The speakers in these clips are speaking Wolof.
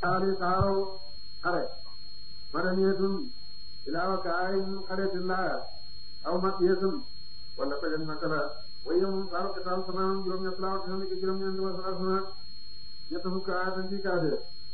xaali saaro xare madaniyatun ilaa wa kaayin xaretin laa aw makiyatun wala pegen makka la waaye moom saaro kitaal sanaan juróom-ñett laa wax ci juróom-ñeent wa saa sana ñett fukk aatan ci kaade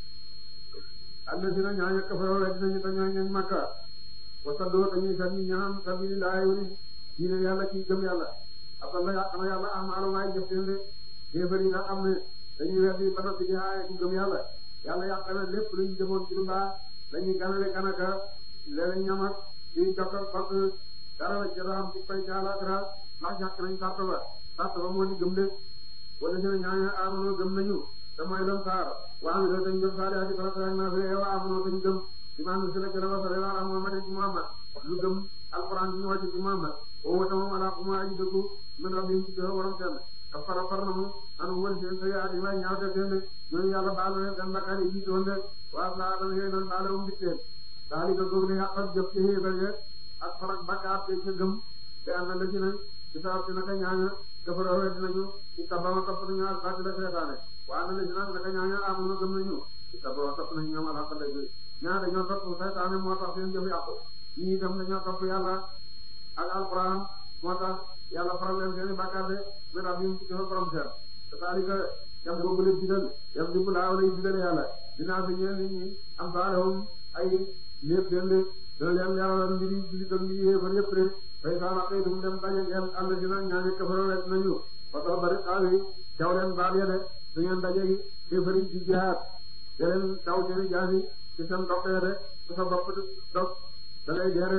allasina ñaaña kafaroo la dinañu ta ñaañañ makka wa saddoo dañuy sànni ñaam sabilillahi wani diine yàlla ci gëm yàlla afalla yàq na yàlla ahmaalu waay jëf seen de kéefar yi nga xam ne dañuy weddi ba noppi di aaye ku gëm yàlla yàlla yàq na lépp lu ñu defoon ci lu baax dañuy ganale kanaka léeg-léeg ñamat di jokkal fokk dara la jot a am ci fay ca àllaaxira ndax ñàkk nañ sart ba sart ba moo di gëm de wala si ne ñaaña amono gëm nañu te mooy lan saar waa mi dañ gëm saali ati farata ak naa fi wa amono dañ gëm ci maanaam si la jëla ba sare waa Muhammad ci Muhammad lu gëm alquran bi ñu wàcc ci Muhammad o wata moom ala kuma aji dëggu min rabbihim ci joxe borom seen ka fara far na mu anu wël seen sa yaati way ñaaw te seen de ñooñu yàlla baal na leen seen bakkaar yi jiitoon de waa laa dana yooyu noonu baale um bitteen daali ka góog ne yàqat jëf ci xéefar ye ak farak bakkaar te ca gëm te am na la ci ne ci saa si naka ñaaña dafa rawee dinañu ci tabama topp nañu ak fàttali la seetaane waa na la ci nag naka ñaaña amoon gëm nañu ci tabama topp nañu ñoom alhamdulilah ñaa dañoo topp saytaane moo tax seen jëf yàqu ñii itam dañoo topp yàlla ak alquran moo tax yàlla faral leen seen i bàkkaar de mais daal ñu ci joxe borom seen c'est-à-dire que jam boobu leen bidal jam di bu laaw lay bidal yàlla dinaa fi ñeen nit ñi am saalehum ay lépp seen de dana leen leeralal mbiri mbiri doon mbiri yéefar yëpp de fay saa raqi dum dem daje ngeen àll dina ñaani kafaro rek nañu fato bari xaawi caw leen baal ya de su ngeen daje gi yéefar yi ci jihaad da leen taw seeni jaasi ci seen dox de su sa bopp dog da ngay deere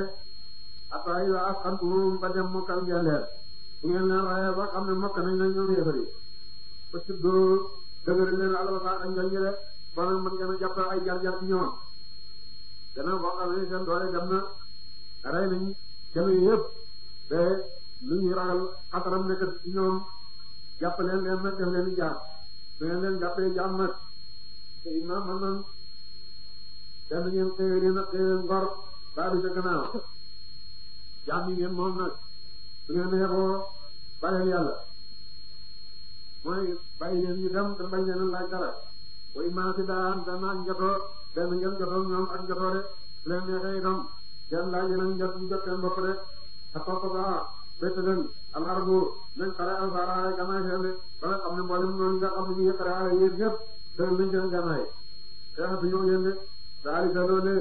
ataay wa asxantum ba dem mokkal ngeen leer bu ngeen leen raye ba xam ne mokk nañ la ñoom yéefar yi parce que doo dëgër leen alal saa ak njëriñ rek ba nag mën ngeen a jàpp ay jar-jar ci ñoom gannaaw boo xam ne seen doole dem na rey nañ kenn yëpp te lu ñuy ragal xataram nekk ci ñoom jàpp leen leen nag def leen i jaam su ngeen leen jàppee jaam nag te imaam man noonu kenn ngeen xëy leen ak xëy leen ngor baa du ca gannaaw jaam yi ngeen moom nag su ngeen yeboo bàyyil yàlla mooy bàyyi leen ñu dem te bañ leen laaj dara way maa si daan dana ak njotoo benn ngeen jotoo ñoom ak njotoo de su leen neexee itam seen laaj yi nag njot ñu jot seen bopp de a topp ba bett leen alarbu nañ xare alfaaraale ganaay seen de ba nga xam ne mboolem noonu nga xam ne ñu xare ale yéen ñëpp tëral nañ seen ganaay xeexatu ñëw yéen de saalika loole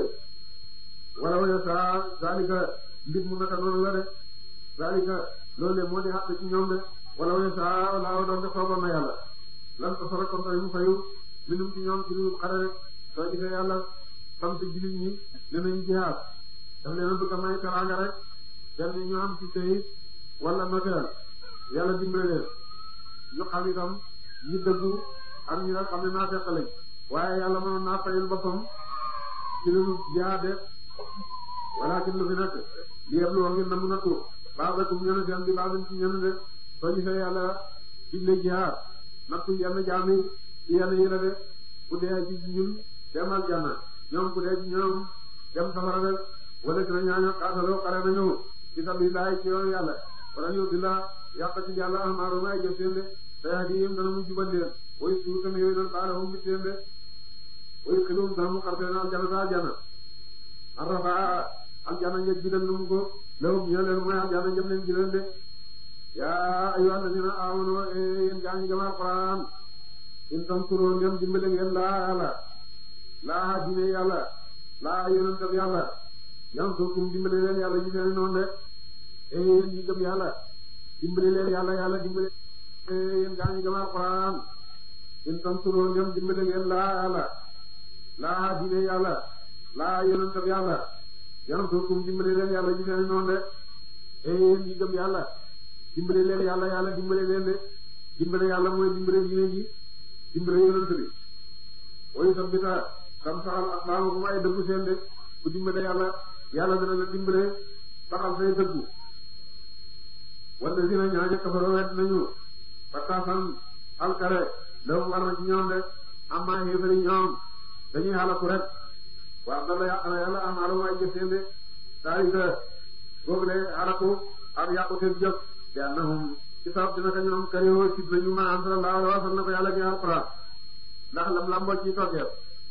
wala wala saa saalika mbir mu naka noonu la de saalika loole moo di xàq ci ñoom de wala wala saa wala doon de soogoon na yàlla lan ko sore kon tey mu fayu minum ci ñoom ci lu xare rek soo gisee yàlla sant jullit ñi ne nañ jihaad daf leen a bëgg a may teraanga rek benn ñu am ci tey wala noteel yàlla dimbale leen ñu xam itam ñi dëggu ak ñi nga xam ne naa fekk lañ waaye yàlla mënoon naa fayul boppam ci lu jihaade walakin lu fi nekk li yëpp lu wax ngeen na mun a tuur baax rek mu ñëw seen bi baax ci ñëw de soo gisee yàlla digle jihaad nattu yenn jaam yi ci yenn yi la de ku dee ci ñun dem aljanna ñoom ku dee ci ñoom dem safara rek wala dina ñaaño xaasaloo xare nañu ci sabilillah ci yoonu yàlla wala ñu di la yàq ci yàlla amaaru may jëf seen de te yaa di yëm dana mu jubal leen way suur tamit yooyu doon baala mu mit leen de way xilum dana mu xarte na aljanna sa aljanna arrafa aljanna njëg bi dem nu mu ko lewum ñoo leen mooy aljanna njëm leen jëleen de yaa ayyuhal ladina amanu yéen gaa ñi gëm alquran in tansuru ngeen dimbale ngeen laa yàlla laa diine yàlla laa yonentam yàlla yansurkum dimbale leen yàlla ñu seen noonu de e yéen ñi gëm yàlla dimbale leen yàlla yàlla dimbale yéen gaa ñi gëm alquran in tansuru ngeen dimbale ngeen laa yàlla laa diine yàlla laa yonentam yàlla yansurkum dimbale leen yàlla ñu seen noonu de e yéen ñi gëm yàlla dimbale leen yàlla yàlla dimbale leen de dimbale yàlla mooy dimbale diine ji dimbale yonent bi way sabbita xam saxal aqdaamakum ay dëggu seen de ku dimbale yàlla yàlla dana la dimbale saxal say dëggu wala dina ñaaña kafaroo wet nañu fattaasan alkare lawum war na ci ñoom de amma xéefari ñoom dañuy xalaku rek waa dala yàq na yàlla am alum ay jëf seen de daalika googu de xalaku ak yàqu seen jëf bi annahum ci sabab dina ko ñoom kariwo ci nañu ma am sallallahu alayhi wa sallam na ko yàlla ci alquran ndax lam lamboo ci toggeer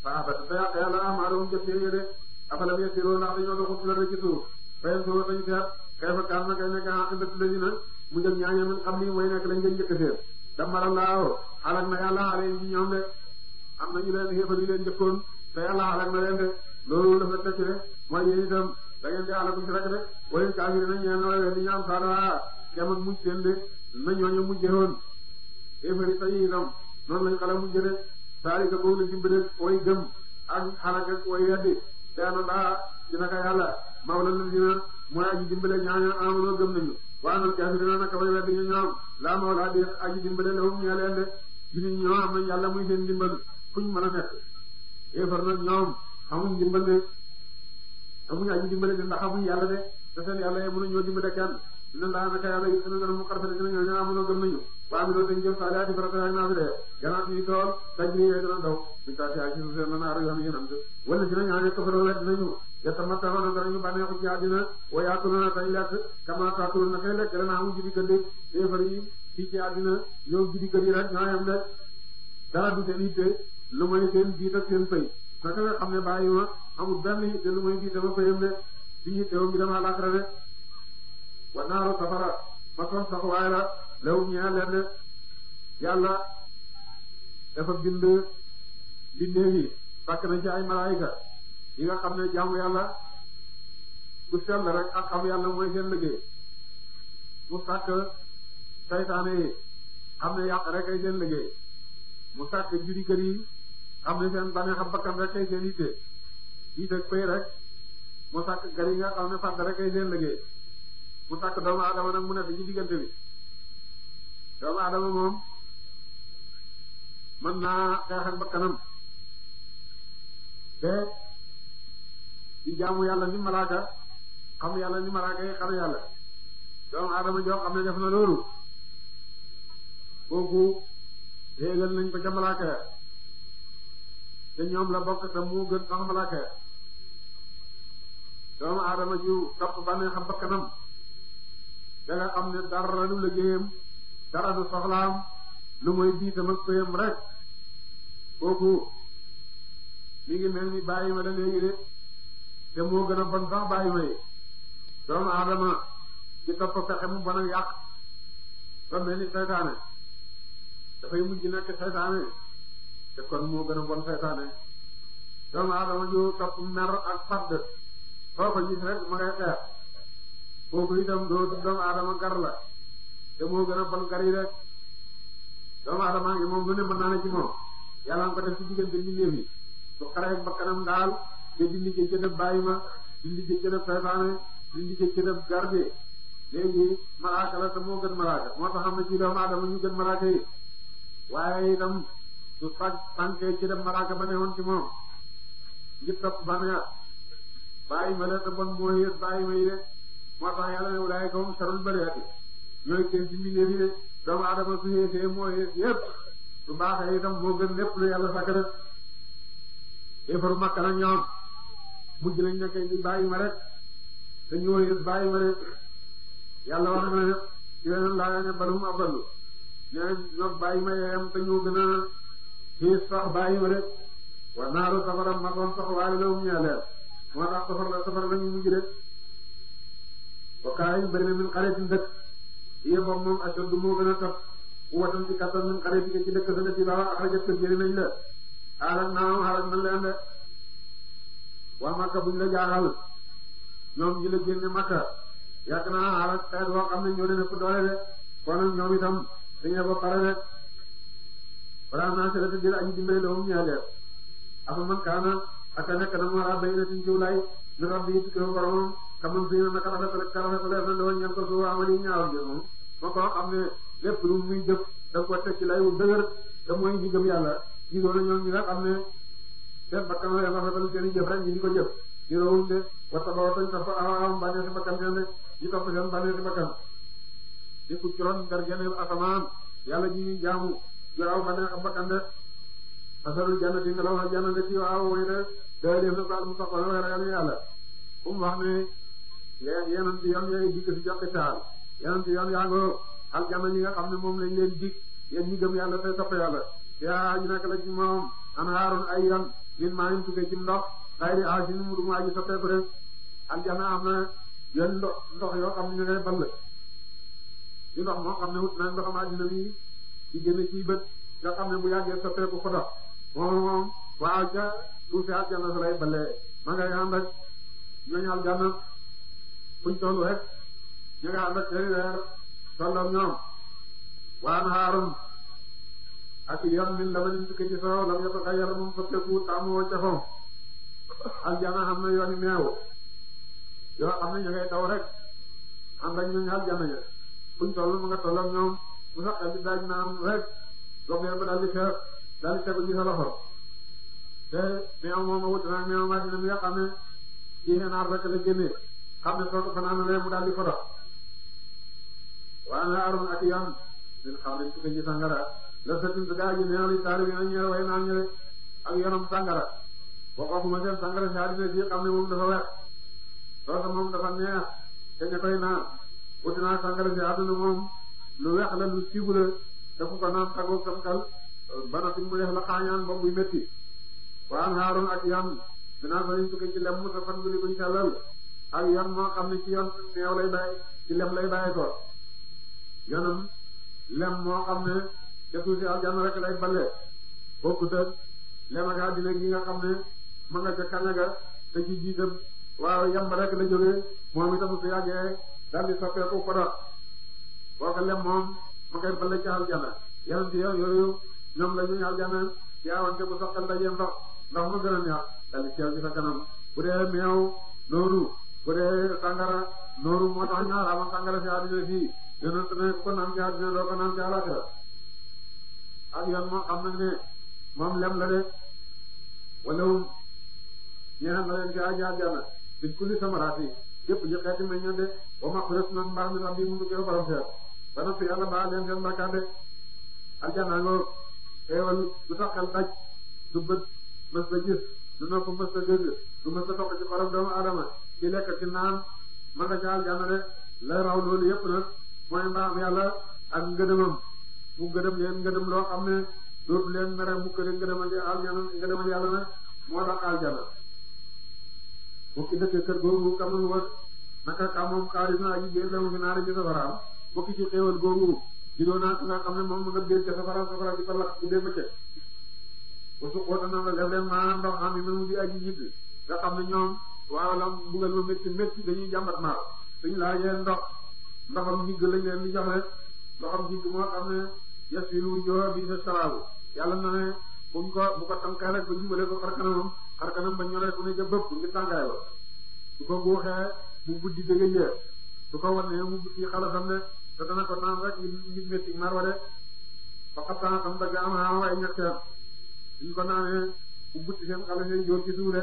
fa ba te yàq yàlla amaalum jëf seen yéde afalam yasiroo ndax dañoo doxul ci la rek ci suuf fayen soo dañu seet kay fa kaar na kay nekk aqibatu ladina mu jël ñaañe min xam ni mooy nekk lañ ngeen njëkk seen damara laaw xalak na yàlla xale yi ñoom de am nañu leen xéefar yi leen njëkkoon te yàlla xalak na leen de loolu dafa tekk de mooy yéen itam da ngeen di xalaku ci rek de wala kaafir na ñeen wala di ñaan saada kem ak mujj seen de na ñooñu mujje woon xéefar yi tey itam noonu lañ xala mujje de saalika boobu la dimbale way gëm ak xalak ak way weddi te ana daa ci naka yàlla mawla la dina mooy aji dimbale ñaaña amono gëm nañu waanal kaafirina naka way weddi ñu ñoom laa mawla di aji dimbale lawum ñee leen de jullit ñoo am nañ yàlla muy seen dimbal fuñ mën a nekk yéefar nag ñoom xamuñ dimbal de amuñ aji dimbale de ndax xamuñ yàlla de te seen yàlla ye mënu ñoo dimbale kenn dina laa naka yàlla yi sunu gëna mu xarfale dina ñoo ñoo amono gëm nañu waa mi doo dañ jëf saalihaati farata ak naafi de gannaaw suñu tool tajri yee dina daw mi taati ay ci seen na naaru yoon yéen am de wala si na ñaane kafaroo wet dinañu yatamattauna danañu bànneexu ci àddina wa yaakuluna tañ lekk kama taakulu na kay lekk dana amu jibi kër de yéefar yi fii ci àddina ñoo jibi kër yi rek ñoo yem de dara du seen yitte lu may seen jiit ak seen fay naka nga xam ne bàyyi ma amul benn yitte lu may jiite ba fayam de di yitte wam bi dama làkkara de wa naaru safara masoon sax waaye la lewum ñee leen de yàlla dafa bind bindee yi sàkk na ci ay malaayika yi nga xam ne jaamu yàlla ku sell rek ak xam yàlla mooy seen liggéey mu sàkk saytaane yi xam ne yàq rek ay seen liggéey mu sàkk judi kër yi xam ne seen bane xam bakkan rek ay seen yitte yitte pay rek mu sàkk gar yi nga xam ne fàdd rek ay seen liggéey mu sàkk doomu adama nag mu nekk ci diggante bi doomu adama moom mën naa xeex ak bakkanam te di jaamu yàlla ni malaaka xam yàlla ni malaaka yi xam yàlla doomu adama joo xam ne def na loolu kooku yéegal nañ ko ca malaaka ya te ñoom la bokk te mu gën sax malaaka ya doomu adama ju topp bànnee xam bakkanam da nga xam ne dara du liggéeyam dara du soxlaam lu mooy biitam ak pëyam rek kooku mi ngi mel ni bàyyi ma da léegi de te moo gën a bon sax bàyyi ma yi doomu adama ci topp pexe mu bon a yàq ba mel ni seytaane dafay mujj nekk seytaane te kon moo gën a bon seytaane doomu adama ju topp mer ak fadd foo ko gis rek ma ngay xeex kooku itam doo doomu adama gar la te moo gën a bon gar yi rek doomu adama ngi moom lu ne mën naa ne ci moom yàlla nga ko def ci diggante mbindeef yi su xaree bakkanam daal te di liggéey ca def bàyyi ma di liggéey ca def seytaane di liggéey ca def garde léegi malaaka la te moo gën malaaka moo tax xam ne ci doomu adama ñu gën malaaka yi waaye itam su fag sànkee ci def malaaka ba ne woon ci moom ngir topp bànneex bàyyi ma la te bon moo yées bàyyi ma yi de moo tax yàlla ne wulaay kawam sarul bëreeti ñooy kenn ci mbindeef yi de doomu adama su yéesee moo yées yépp su baaxee itam moo gën lépp lu yàlla sàkk def éefaru makka nag ñoom mujj nañ nekk di bàyyi ma rek te ñoo yées bàyyi ma rek yàlla wax na ne ci weneen laa ne balum aballu nee ñoog bàyyi ma yeeyam te ñoo gën a xiis sax bàyyi ma rek wa naaru safara masoon sax waaye la um ñeeleel moo tax safar la safar la ñu mujj rek wa kaayin bëri na min xaritin dëkk yé boobu moom ashaddu moo gën a tax watan ci kattan min xaritin ci dëkk sa dëkk la axrajat ko génne nañ la xaaral naam xaaral nañ leen de waa Makka buñ la jaaxal ñoom ñi la génne Makka yàgg naa xaaral xeet woo xam ne ñoo leen ëpp doole de kon nag ñoom itam dañoo ba pare de balaa naa seetlu dina aji dimbale la moom ñaareel afa man kaana ak a nekk na mu war a béy na suñ jiw laay ñu rab yi tukkee boromam kaman fi na naka rafet rek rafet ko leer na lool ñan ko su amali ñaawal gi moom moo ko xam ne lépp lu muy jëf da ko teg ci lay wu dëgër te mooy ñi gëm yàlla ñi doon ñoom ñi nga xam ne seen bakkan la rafetal seen i jëf rek ñi di ko jëf ñu rawuñ de wata ba watañ topp am bànnee si bakkan seen de ñu topp seen bànnee si bakkan di ku curoon dargene asamaan yàlla ji ñuy jaamu yu aw bànnee ak bakkan de asalul jannati nga law janna de ci waaw way de day def na ko al mustaqbal way ragal yàlla um wax ne yéen yeneen ci yoon yooyu dikk si joxe taal yeneen ci yoon yaa ngoo aljanna ñi nga xam ne moom lañ leen dig yéen ñi gëm yàlla te topp yàlla yaa ñu nekk la ci moom anhaarun ay yoon min maa ngi tukkee ci ndox xayri asin mu du mu aji soppeeku rek aljana am na yenn ndox ndox yoo xam ne ñu ngay ball ci ndox moo xam ne wut na ndoxam àddina bi di génne ci bët nga xam ne bu yàggee soppeeku ko dox moom moom waaw ca suufi aljana sa lay ballee ma ngay ànd ak ñooñu aljana fuñ toll rek ñu nga ànd ak seeni weer tolloog ñoom waan xaarum ak yoon min la ma nin tukki ci soow lam yota ka yara moom soppeeku taamoo ca fom aljana xam na yooni meew yoo xam ne ñu ngay daw rek ànd ak ñooñu aljana ya fuñ toll mu nga tolloog ñoom bu sax xel bi daaj naan rek goxee ba daal di fees daal di tegu ci sa loxo te meew moom a wut naa meew maa dina mi nga xam ne ci xenaar rek la génnee xam ne soo ko fanaanalee mu daal di ko dox waa na aroon ak yoon min xam ne tukki ci sangara la satin su gaa ji neew li taari bi na ñëw way naan ñëwe ak yoonam sangara boo ko xuma seen sangara si àddina si xam ne moom dafa wex soosa moom dafa neex te ña koy naan wuti naa sangara si àdduna moom lu wex la lu siibu la dafa ko naan tagoo sam xel ba noppi mu def la xaañaan boobu buy métti waa na aroon ak yoon dinaa fa liñ tukki ci lem mu sa fan buli buñ sellal ak yoon moo xam ne ci yoon neew lay bàyyi ci lem lay bàyyi ko yoonam lem moo xam ne ca suusi aljanna rek lay balle bokkut ak lem ak àddina gi nga xam ne ma nga ca kaña ga te ci jiitam waaw yamba rek la jógee moom itam su yàggee daal di soppeeku ko dox boo ko lem moom ma koy balle ca aljanna yeneen ci yow yooyu ñoom la ñuy aljanna yaawante bu soxal dajee ndox ndox ma gën a neex daal di teew ci sa kanam bu dee meew noonu bu dee sangara noonu moo tax ñaar ama sangara si àddina fii yonent ne ko naan ci àddina doo ko naan ci àllaxira ak yoon moo xam nag ne moom lem la de wala wum ñeexam na leen ci aji àjjana fi kulli samaraati yëpp ji xeeti meññe de wa maqfirat na mbaax mi rabbi mu ko borom seet ba noppi yàlla baal leen seen bakkaar de àjjana ngoo xeewal du tax xel daj du bët mës a gis du nopp mës a dégg du mës a toq ci xorom doomu adama ci lekk ci naan ma nga ca àjjana de lay raw loolu yëpp nag mooy mbaam yàlla ak ngëdëmam mu ngëdëm leen ngëdëm loo xam ne dootu leen mere mukk leen ngëdëmal aljana ngëdëmal yàlla nag moo tax aljana bokki dëkk kër googu kamul wa naka ka moom xaalis na aji biir lamu fi naari ci safaraam bokki ci xéewal googu jidoo naa ko nga xam ne moom nga biir ca safara safara di ko lakk bu dee bëccëg ba su xoota na la def leen maa ndox am yi mu di aji ñibbi nga xam ne ñoom waaw la mbugal ma métti métti dañuy jàmbat maar suñu laajee ndox ndoxam jigg lañ leen di jox rek ndoxam jigg moo xam ne yes fi lu jox bi sa saraabu yàlla na ne buñ ko bu ko tànkee rek ba jubale ko xar kanamam xar kanam ba ñoree ku ne ca bëpp ngir tàngaay ba su ko guuxee mu buddi dëgg yee su ko wannee mu buddi xalasam de te dana ko naan rek ngir métti mar wa de ba xattaa xam dëgg am naa waaye ñetteem suñ ko naanee mu buddi seen xale seen jóor ci suuf de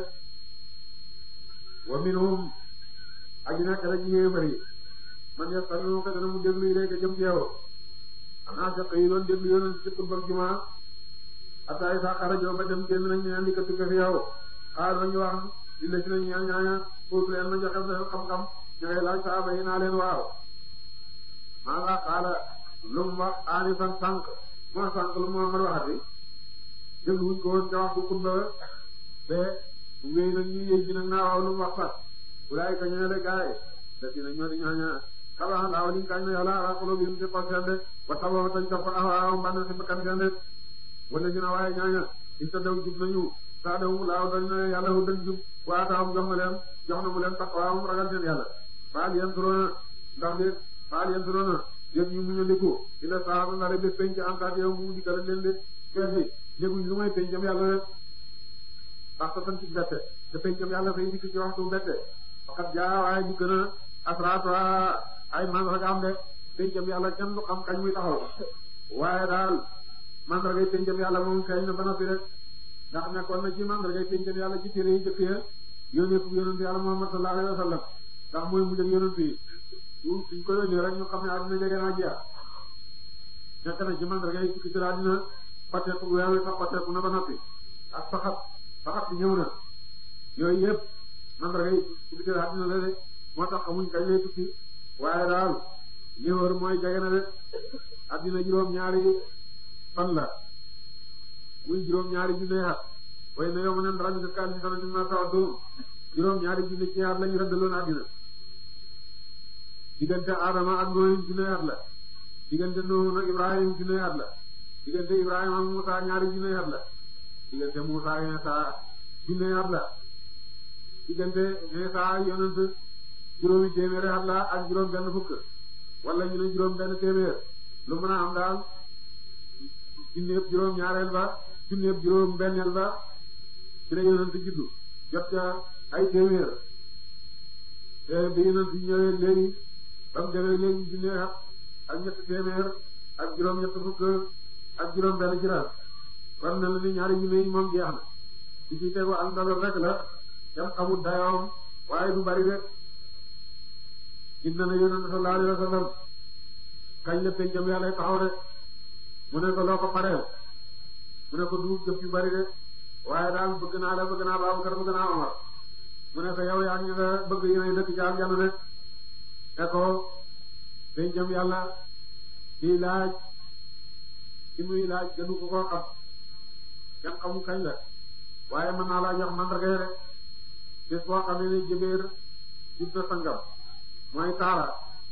wa minhum aji nekk la ci yéefar yi man yastami'u ko dana mu déglu ilayka jëm ci yow xanaa fekk yi doon déglu yoon ci xutba jumaa ataay sa xarajo ba dem génn nañ ñaan di ko tukka fi yow xaar nañu wax li la ci nañ ñaan ñaana foofu leen ma joxe seen xam-xam ñooy laaj saaba yi naa leen waaw maa nga xaala lu mu wax aani fan sànq moo sànq lu Muhammad waxati déglu wuñ ko woon ca wax bu xutba be wéy nag ñu yéeg ji nag naa waaw lu mu wax sax wulaay ka ñëwee de gaay da ci na ñoo di ñaaña xala laaw liñ kañ na yàlla ala xolo bi mu ci xol seen de wa tabawa tañ topp awaaw mbann si bakkan seen de wala ñu na waaye ñaaña in ta daw jub nañu saa daw laaw dañ na yàlla wu dañ jub waa taawam jox na leen jox na mu leen taqwaam ragal seen yàlla faal yeen turoona ndax de faal yeen turoona yéen ñu muñu liku ila saaba nga rek penc antaat yow mu dikkal leen de keesi yëguñ lu may pencam yàlla rek parce que ci bette te pencam yàlla fay dikk ci waxtu bette fakat jaa waaye dikk na asraatu ay mandargaam de pencam yàlla kenn du xam kañ muy taxaw waaye daal mandargay pencam yàlla moom feeñ na ba noppi rek ndax nekkoon na ci mandargay pencam yàlla ci téere yi jëkk ya yónnee ko yonent yàlla Muhammad sallallahu alayhi wa sallam ndax mooy mujj ak yonent yi suñ ko yónnee rek ñu xam ne àddina jege naa jeex nekk na ci mandargay tukki ci àddina xotteeku weer wi sax xotteeku na ba noppi ak faxat faxat bi ñëw na yooyu yëpp mandargay tukki ci àddina la de moo tax xamuñ kañ lay tukki waaye daal li wër mooy jege na de addina juróom ñaari fan la muy juróom ñaari junne at way na yow ma ne dara ñu def kaal ci dara ñu ma taw doom juróom ñaari junne ci at lañu rëddaloon àddina diggante Adama ak Nooyin junne at la diggante Nuux ak Ibrahim junne at la diggante Ibrahima ak Musa ñaari junne at la diggante Musa ak Isa junne at la diggante Isa ak yonent juróomi téeméeri at la ak juróom benn fukk wala ñu ne juróom benn téeméer lu mën a am daal junneeb juróom ñaareel ba junneeb juróom benneel ba ci la yonent juddu jot ca ay téeméer te bi yonent ñëwee léegi ba mu demee léegi junne at ak ñetti téeméer ak juróom ñett fukk ak juróom benn jiraat war na la ni ñaari junne yi moom jeex na ci ci tegu ak ndolol rek la dem xamul dayoom waaye du bari de gis na ne yonent sallallahu alayhi wa sallam kañ la pencam yàlla taxaw de mu ne ko loo ko pareel mu ne ko du jëf yu bari de waaye daal bëgg naa la bëgg naa Babakar bëgg naa Omar mu ne ko yow yaa ngi nga bëgg yéenay dëkk ci aljana de te ko pencam yàlla di laaj ci muy laaj gënu ko koo xam kenn xamu kañ la waaye mën naa laa jox mandarga rek bés boo xam ne jëbeer jub na sangam mooy taara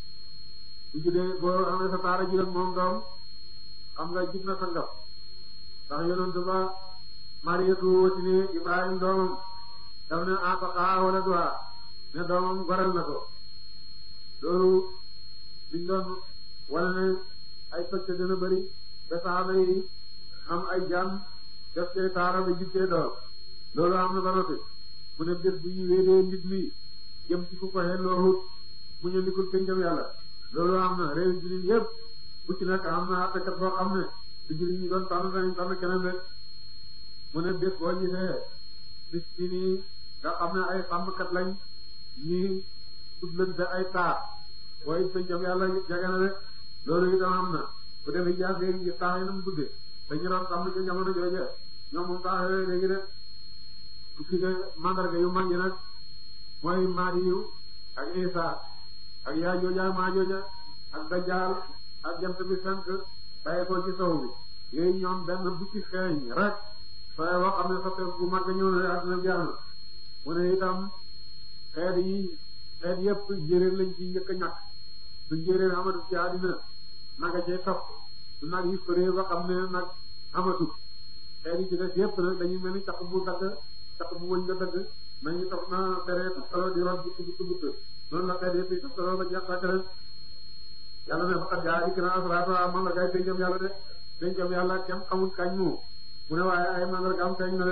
bu juddee boo amee sa taara juróom moom doom xam nga jub na sangam ndax yonent ba Mariyatu watine Ibrahim doomam daf ne ataqa wala duha ne doomam goral na ko loolu biñ doon wala ne ay pëcc dina bëri ba saxaaba yi am ay jàmm def cee taara ba jub cee doom loolu am na ba noppi mu ne bés bu ñu wéedee nit mi jëm ci ku ko xelloo mu ñu likul pencam yàlla loolu am na réew jullit yépp bu ci nekk am na àttekat boo xam ne du jullit ñi doon tànn dañu tànn keneen rek mu ne bés boo gisee bis ci nii nga xam ne ay sàmmkat lañ ñii tuddlante ay taar booy pencam yàlla jege na rek loolu itam am na bu defee jaas léegi gis taax yi na mu guddee dañu doon sàmm ci jamono jooje ñoom moom taax yooyu léegi de ci de mandarga yu mag yi nag mooy Maadiyu ak Isa ak yaa jooja ak maa jooja ak Dajjal ak jant bi fenk bàyyi ko ci sow bi yooyu ñoom benn bu ci feeñ rek sooy wax xam ne soppe bu mag ñëw na àdduna jeex na mu ne itam xeet yi xeet yépp njéeréer lañ ci njëkk a ñàkk su njéeréer amatu ci àddina naga cee topp su nag yi fëree ba xam ne nag amatu xeet yi ci des yépp nag dañuy mel ni caq bu dagg caq bu wëñ nga dagg nañu topp na tere solo di root bu tudd tudd noonu la xeet yépp yi solo ba jeex sàkk rek yàlla ne faqat jaa ikra asraatu mandargaay pencam yàlla de pencam yàlla kenn xamul kañ mu mu ne waaye ay mandargaam feeñ na de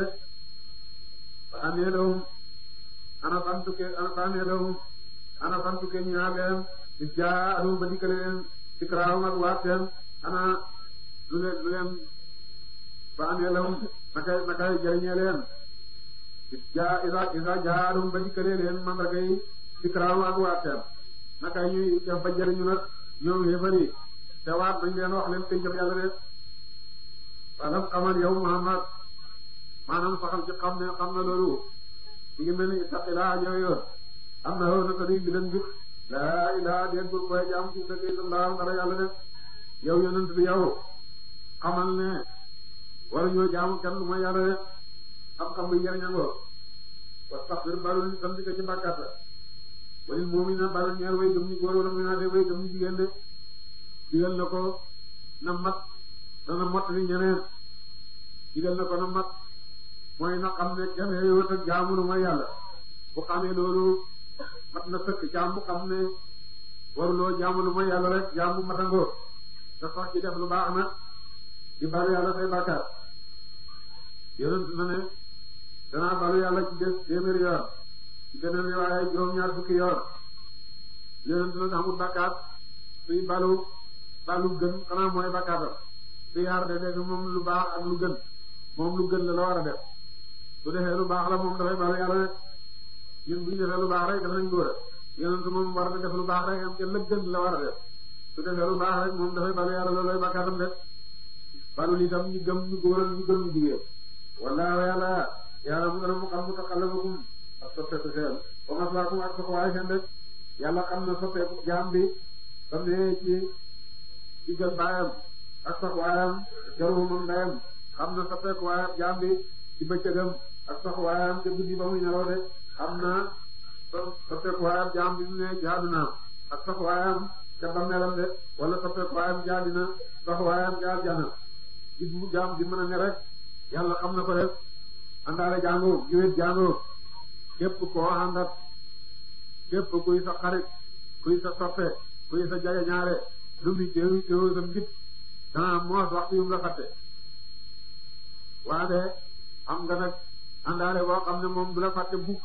fa anee lahum ana santuke ana fa anee lahum ana santuke ñaar leen is jaa adum ba dikkale leen ikraam ak waat seen ana lu leen lu leen fa anee lahum naka naka jëriñee leen is jaa isa isa jaa adum ba dikkale leen mandarga yi ikraam ak waat seen naka ñuy def ba jëriñu nag ñoom yéefari te waat nañ leen wax leen pencam yàlla de walam xamal yow Muhammad maanaam saxal ci xam ne xam na loolu di ngi mel ni ittaqilaa yoon am na woon naka di bilan jub laa ilaa déet bur koy jaam ci dëgg illallah dara yàlla def yow yonent bi yow xamal ne wala ñoo jaamu kenn lu ma yàlla def xam-xam bi njëriñangoo wastaxfir balul sant ko ci bàkkaat la walil mu'mina balul ñeer way gëm ñu góor wala muy naa de way gëm ñu jigéen de digal na ko na mat dana mot li ñeneen digal na ko na mat mooy na xam ne kenn yowat ak jaamu lu mooy yàlla bu xamee loolu mat na sëkk jaam bu xam ne waruloo jaamu lu mooy yàlla rek jaam bu matangoo te sax ci def lu baax na di balu yàlla say bàkkaar yonent na ne danaa balu yàlla ci des téeméeri yoon ci beneen riwaaya juróom-ñaar fukki yoon yonent na amul bàkkaar suy balu balu gën xanaa mooy bàkkaatam su yaar de def moom lu baax ak lu gën moom lu gën la la war a def su defee lu baax la moom dafay balu yàlla rek ñun bu ñu defee lu baax rek def nañ góor a yonent moom war na def lu baax rek am ca la gën la war a def su defee lu baax rek moom dafay balu yàlla loolooy bàkkaatam def balu itam ñu gëm ñu góor ak ñu gëm ñu jigéen wallaahu yàlla yàlla mu gën a mu xam mutaqallabakum ak soppeeku seen wa maswaakum ak soxwaay seen rek yàlla xam na soppeeku jaam bi ba mu ci digal baayam ak soxwaayam jarum moom ndeyam xam na soppeeku waayam jaam bi ci bëccëgam ak taxawaayam te guddi ba muy nelaw de xam na soppeekuwaayam jaam bi mu ne jaadu na ak taxawaayam ca bàmmeelam de wala soppeekuwaayam jaadi na taxawaayam jaal jana gis mu jaam bi mën a ne rek yàlla xam na ko def àndaale jàngoo jiwét jàngoo képp koo àndat képp kuy sa xarit kuy sa soppe kuy sa jage ñaare lu mu teewu teewu sa mbit dana moos waxtu yum la fàtte waaye am nga nag àndaale boo xam ne moom du la fàtte bukk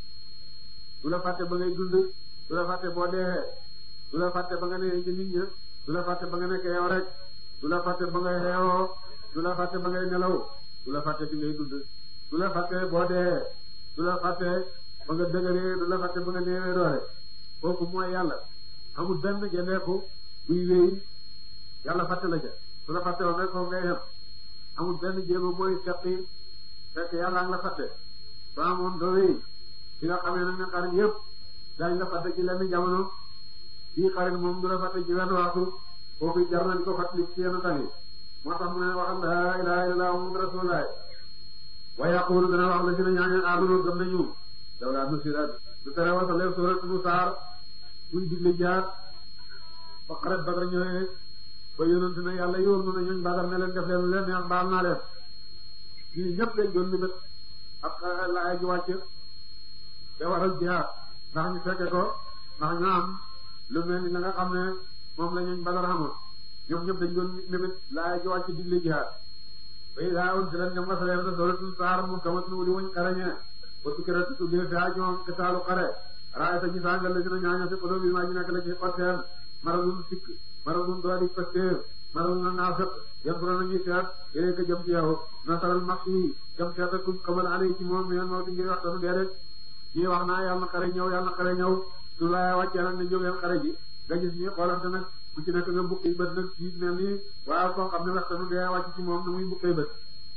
du la fàtte ba ngay dund du la fàtte boo dee du la fàtte ba nga nee ci nit ña du la fàtte ba nga nekk yow rek du la fàtte ba ngay xeewoo du la fàtte ba ngay nelaw du la fàtte bi ngay dund du la fàtte boo dee du la fàtte ba nga dëgëree du la fàtte ba nga neewee doole kooku mooy yàlla amul benn gendeeku buy wéy yàlla fàtte la ca du la fàtte woon rek foofu ngay yem amul benn jéego booy seqi fekk yàlla nga la fàtte ba amoon doo wéy ci nga xamee nag ne xarit yëpp daañu la fàtte ci lenn jamono bii xarit moom du la fàtte ci wenn waxtu kooku jar na di ko fàttali ci yenn tali moo tax mu ne waxal laa ilaaha illallaah muhammadu rasuulullaah wa yaqulu dana wax la si ne ñaañu aamanu gëm nañu daw laa nusirat du tere wasaleef suuratu saar buñ digle jaar ba xaret Badar ñëwee ba yonent ne yàlla yóor na ñooñ Badar ne leen def leen leen neex baal naa leen ñii ñëpp lañ doon libét ak laaya ji wàcc te waral jihaad ndax ñu fekke ko ndax ñu am lu mel ni la nga xam ne moom la ñooñ Badar xamoon ñoom ñëpp dañ doon libét laaya ji wàcc digle jihaad bay daa woon si leen ñoom wasaleef na suuratu saar mu kamat nu di wuñ xarañee ba tukkira tuddee fi ak ñoom kitaalu xare raay ta ñu sàngal la si na ñaaña fi xoloo bi maa ñu nekk la ci xotteen maradun sikk maradun doodi pastéer maradun naafiq yan fura nañuy seet yéen ko jëm ci yow nasaral max yi jëm seet ak kuñ xamal ale ci moom meen moo di ngir wax tanu dee rek ñii wax naa yàlla na xare ñëw yàlla na xare ñëw su laaya wàccee nag ne jóg leen xare ji nga gis ñi xoolante nag ku ci nekk nga bukki bët nag ci mel ni waaw koo xam ne wax tanu dee wàcc ci moom na muy bukkee bët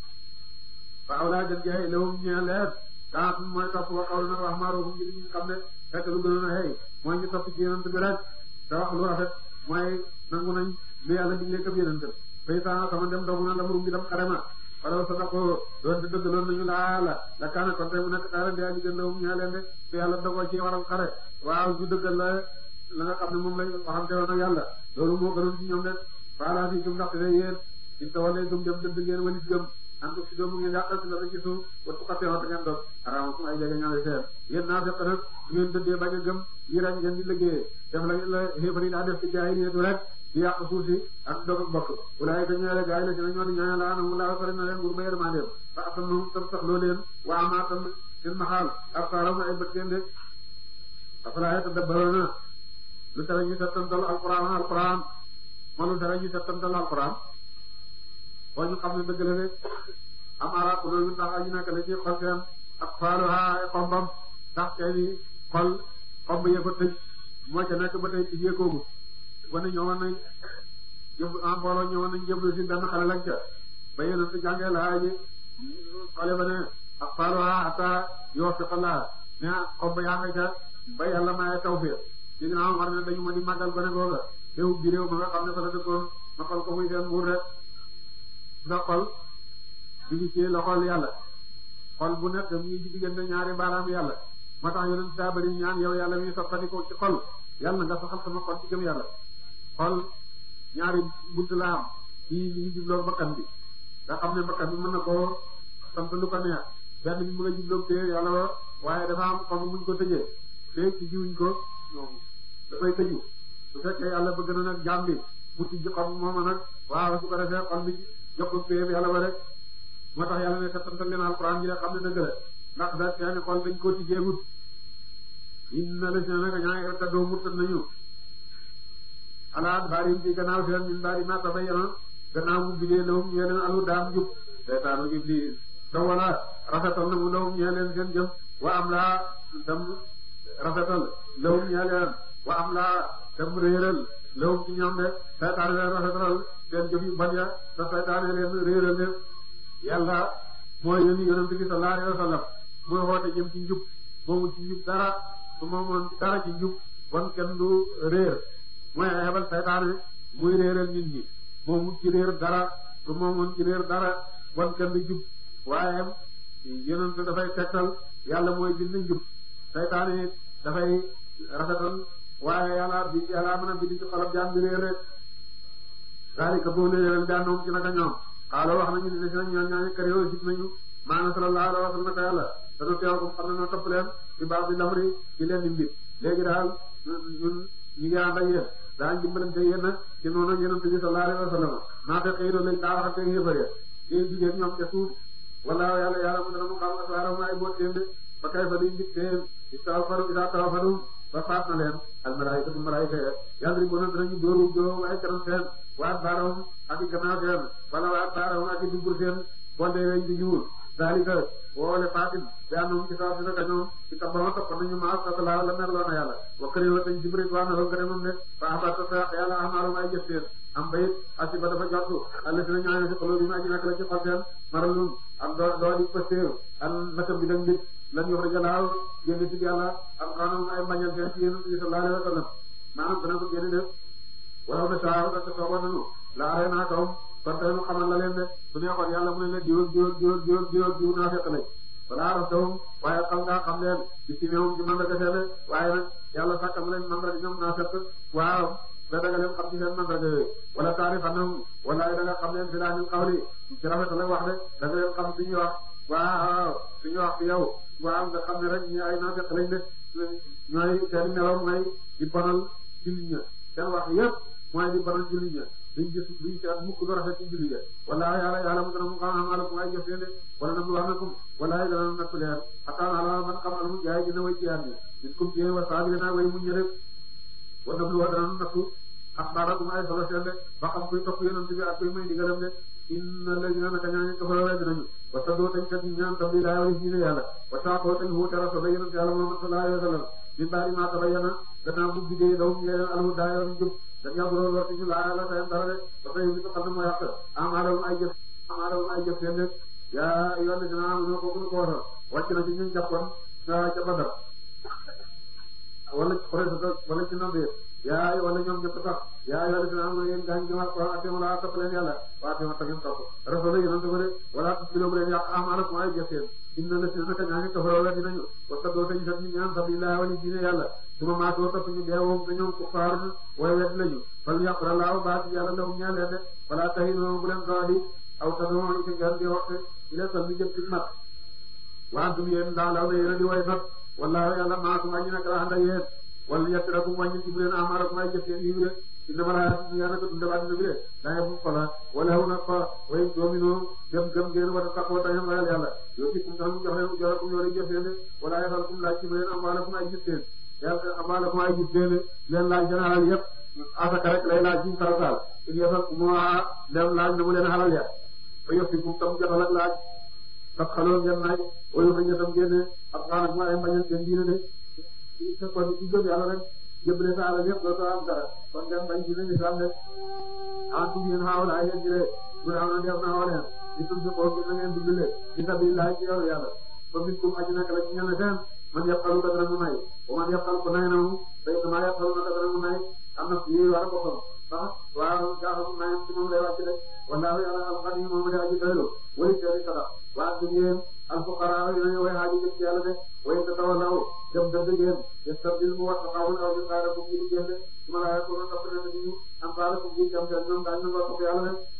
waaw laa gën jaay lewum ñee leer daa mooy topp wa xaw na wax maaroofu ngir ñu xam ne fekk lu gënoon a xëy mooy ñu topp ci yonent bi rek te wax lu rafet mooy nangu nañ lu yàlla digle këf yonent fay saa sama dem dogu na la murum bi dem xare ma wala sa dako doon te dëggaloon nañu laa la la kaana kon tey mu nekk xare ndia li gën lawum ñaa leen de te yàlla dogoo ci waral xare waaw ñu dëggal la la nga xam ne moom lañ waxante woon ak yàlla loolu moo gënoon ci ñoom de faala fi gëm ndaxte ne yéen in ta walee gëm jëm dëgg ngeen walis gëm an ko si doomu ngeen yàqal si la ci suuf wattu xatte wante ngeen doon araama su ay jege ñaari seen yéen naa fekk nag su ngeen dëddee bañ a gëm yi rek ngeen di liggéeyee def la la xéefar yi daa def ci jaay neetu rek di yàq suuf si ak dog ak bokk walaay ka ñëwee gaay la ci na ñoo di ñaanal laa anam laa fari na leen nguur ba yërmandeem fa asam noom tam sax loo leen waa amaa tam seen maxaal ab saaram ay bët seen de afalaa tadabbaruuna lu tere ñu settantal alquran alquran ma lu tere ñu settantal alquran boo ñu xam ne dëgg la rek am ara loolu ndax aji nekk la ci xol seen ak faaluha ay xombam ndax seeni xol xomb yee ko tëj moo ca nekk ba tey tijjee koogu ba ne ñëwoon nañ jëf en mbooloo ñëwoon nañ jëblu si benn xale lañ ca ba yéen si jàngee laa ji xale ba ne ak faaluha ata yoo fi xalaa ne xomb yaa nga ca ba yàlla maye tawfiq ci ginnaaw war ne dañu ma di màggal gone googa réew bi réew ma nga xam ne fa la dëkkoon ma xol ko muy seen nguur rek nga xol bi ngi ci loxol yàlla xol bu nekk mu ngi ci diggante ñaari baaraam yàlla moo tax yonent daa bari ñaan yow yàlla mi soppandiko ci xol yàlla nga saxal sama xol ci gëm yàlla xol ñaari bunt la am fii mi ngi jubloo bakkan bi nga xam ne bakkan bi mën na koo sant lu ko neex benn bi mu nga jubloo téye yàlla wa waaye dafa am xol muñ ko tëjee te ci jiwuñ ko dafay tëju su fekkee yàlla bëgg na nag jaam bi mu tijji xol mooma nag waaw su ko defee xol bi jox ko péeb yàlla ba rek moo tax yàlla ne settantal leen alquran ji la xam ne dëgg la ndax da seeni xol dañ ko tijjeegut inna la si ne nag ñaa ngi rek doo murtat nañu alaat baarim ci gannaaw seen min baari ma tabayyana gannaaw mu bidee lawum ñee leen alu daam jub seytaanu iblis da wala rafetal na mu lawum ñee leen seen jëm wa am laa dem rafetal lawum ñee leen wa am laa dem réeral lawum ci ñoom de seytaane leen rafetal seen jëf yu ban ya te seytaane leen réeral leen yàlla mooy yónni yonent bi sallallahu alayhi wa sallam mooy woote jëm ci njub moomu ci njub dara su moomoon dara ci njub bon kenn du réer mooy xebal saytaane muy réeral nit ñi moomu ci réer dara su moomoon ci réer dara bon kenn du jub waaye yonent dafay tegtal yàlla mooy bind njub saytaane dafay rafetal waaye yàlla bi yàlla mën a bind ci xolab jaam bi réer rek daalika boo lee leen daanoom ci naka ñoom xaalo wax nañu ne si nag ñoo ñaañu kër yoo sit nañu maanaam sallallahu alayhi wa sallam naka yàlla danu teew ko xam ne noo topp leen ci baax bi lamri ci leen di mbir léegi daal ñun ñu ngi ànd ak yéen daañu dimbalante yéen nag ci noonu yonent bi sallallahu alayhi wa sallam naa fekk yi doon lañ daa wax ak yéefar ya di jigéen ñoom ca suuf wala yàlla yàlla mu dana mu xam asaaram ay boot seen de ba kay fa duñ dig seen istawfaru isa tawfaru ba faat na leen al malaayika tu malaayika ya yàlla di bonoon danañu dóoru dóoru ay kanam seen waat baarawum ak i gannaaw seen wala waat baarawum ak i dubur seen bonde weñ di ñuul dalika woole fatin bi annum ci saw si naka ñoom ci tabbama topp nañu maas satalaa la merloo na yàlla wakkari wa tañ jibrit waa na loo gëne moom ne fa abata sa yàlla amaalum ay jëf seen am bayit asiba dafa jottu alla si na ñaane si xoloo bi ma aji nekk la ci xol seen maralum am doo doo di pëstéew an naka bi dañ nit lan yox da jalaaw génn ci yàlla am xanum ay mbañal seen ci yéen sallallahu alayhi wa sallam maanaam dana ko génne def wala na saaw da sooba nanu la aree naa kawam kon tey mu xamal la leen de su neexoon yàlla mu ne leen diwul diwul diwul diwul diwul diwul naa fekk lañ balaa rafetewum waaye xam ngaa xam leen ci ci néewum ci mandarga seede waaye nag yàlla sàkkal leen mandarga ñoom naa fekk waaw da daga leen xam ci seen mandarga yooyu wala taarif anam wala da nga xam leen fi laa ñu xawli ci rafet la wax de da nga leen xam suñuy wax waaw suñu wax ci yow waaw nga xam ne rek ñi ay naa fekk lañ de ñooy seen meloom mooy di bonal jullit ña seen wax yépp mooy di bonal jullit ña duñ gis duñ seet mukk lu rafet ci julli ga wala yàlla yàlla mu dana mu xam am alakum ay jëf leen de wala nam lu wax nakum wala dana nattu leen xataan ala man xam alamu jaay dina way jiyaat ni min kum ci wa saabirina way muñ rek wa nam lu wax dana nattu axbaarakum ay solo seen de ba xam kuy topp yonent bi ak kuy may digalam de inna alladina naka ñaañu kafara wedd nañu wa saddoo tañ kat ñaan tabli laa way diine yàlla wa saaqoo tañ huute rasul yonent yàlla Muhammad sallallahu alayhi wa sallam min baadi ma tabayyana gannaaw bu bidee daw ñeel alhuda yoon jub dañ yàgg loolu war ci laa la tayam dara de ba tey li ko xam ne moo yàq amaalum ay jëf amaalum ay jëf seen de yaa yoon dina am ñoo ko ko waxal wàcc na ci ñu jàppoon ca ca Badar wala Quraysh wala ci Nadir yaa wala ñoom ñëpp sax yaa yoon dina am yéen gaañ jëmal ko ate ma laa topp leen yàlla waa te ma tagin topp rasul yonent ko de wala tubiloo bu leen yàq amaalum ay jëf seen inna la si naka ñaani kafaroo la dinañu wasa doo tañ sax ñu ñaan sabilillah wali diine yàlla suma maatoo topp ñu deewoom te ñoom kuffaar way wet lañu fal yaqra laaw baat yàlla lawum ñaa leen de wala tahinu bu leen doodi aw tadoo ci ngeen di waxte ila sal mi jëm ci mat waantum yéen daa law na yéen a di way not wallaahu yàlla maakum añu nekk la ànd ak yéen wala yattirakum wàññi ci bu leen amaarakum ay jëf seen yiw de inna ma laa yaa naka dund ba dina bi de daaye bu xola wala wu nag fa way doomino gëm gëm ngeen war a taxaw taxam ragal yàlla yoo ci kum tax mu jox leen jorakum yoo lay jëf seen de wala yafalkum laaj ci bu leen amaarakum ay jëf seen yàlla amaarakum ay jëf seen leen laaj général yëpp asaka rek lay laaj ci farataal in yafalkum moo dem laaj na mu leen xalal ya fa yëftikum tam joxal ak laaj tax xaloo ngeen naaj wayu fa ñetam génne ab xaanak ma ay mbañal seen diine de te kon ci gëm yàlla rek jëbale sa alal yëpp dootoo am dara kon ngeen bañ diine islam de antum yéen xaawal ay yéen jëlee bu ne am na def na xooleen di tum si xool na ngeen dundale ci sabilillah ci yow yàlla fa min kum aji nekk la ci ñenn seen man yaqalu ka dana mu may wa man yaqal ko nay na mu day dama yaqalu na ka dana mu may am na yi war a boppam sax waaw jaaxal mayam ci moom lay wàcc de wallaahu yàlla alxani moom de aji doylu wali teeri sada waa dum yéen alfuqaraa yi nañu way haaji jëm ci yàlla de way ta tawallaw dem dëgg ngeen yastabdil mu wax xawul aw ñu xaara ko ñu génne su ma laa ko topp na ñu am xaara ko ñu jëm seen ñoom daañu nga topp yàlla de